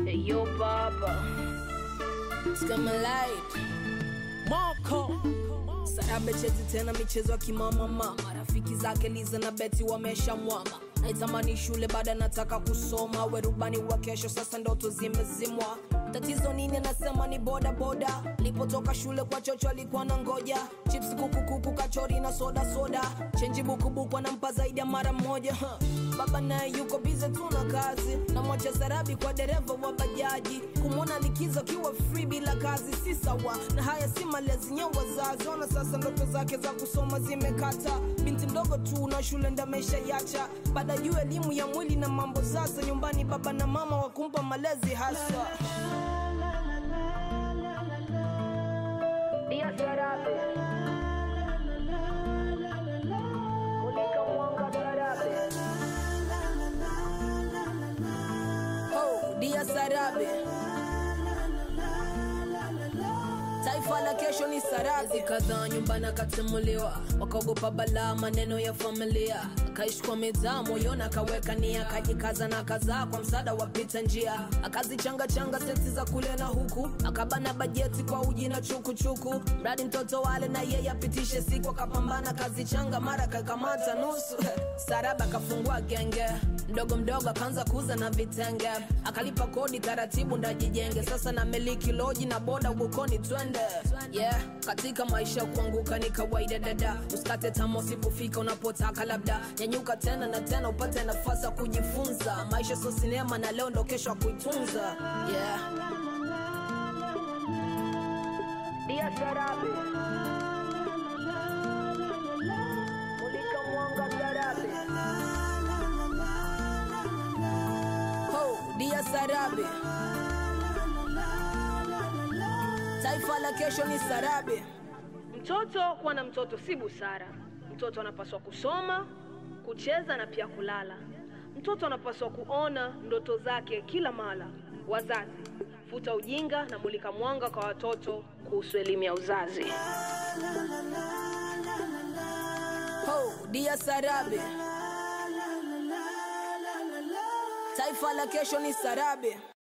Yo baba Skama light Moko Sarabe chezi tena michezo ya kimamama marafiki zake Liza na Beti wamesha mwama naitamani shule baada nataka kusoma werubani wa kesho sasa ndoto zimezimwa tatizo nini anasema ni boda boda lipotoka shule kwa chocho alikuwa na ngoja chips kukukuku kachori na soda soda chenji bukubuku anampa zaidi ya mara moja huh. baba naye yuko bize tu na kazi na mwacha sarabi kwa dereva wa bajaji kumwona likizo akiwa free bila kazi si sawa na haya si malezi ya wazazi ona sasa ndoto zake za kusoma zimekata binti mdogo tu na shule ndamesha yacha baada juu elimu ya mwili na mambo sasa nyumbani baba na mama wakumpa malezi hasa Dia Sarabe Mulika mwanga Sarabe oh, dia sarabe taifa la kesho ni sarabi kadhaa nyumbani akatimuliwa wakaogopa balaa maneno ya familia akaishi kwa mitaa moyoni akaweka nia akajikaza na kazaa kwa msaada wa pita njia akazichangachanga seti za kule na huku akabana bajeti kwa uji na chukuchuku mradi mtoto wale na yeye apitishe siku akapambana kazichanga mara kakamata nusu saraba akafungua genge mdogo mdogo akaanza kuuza na vitenge akalipa kodi taratibu ndajijenge sasa na miliki loji na boda ugukoni twende yeah katika maisha kuanguka ni kawaida dada usikate tama usipofika unapotaka labda nyanyuka tena na tena upate nafasi ya kujifunza maisha sio sinema na leo ndo kesho ya kuitunza yeah Dia Sarabe Mulika mwanga Sarabe ho dia sarabe taifa la kesho ni sarabe Mtoto kuwa na mtoto si busara. Mtoto anapaswa kusoma, kucheza na pia kulala. Mtoto anapaswa kuona ndoto zake kila mara. Wazazi, futa ujinga na mulika mwanga kwa watoto kuhusu elimu ya uzazi. ho dia sarabe taifa la kesho ni sarabe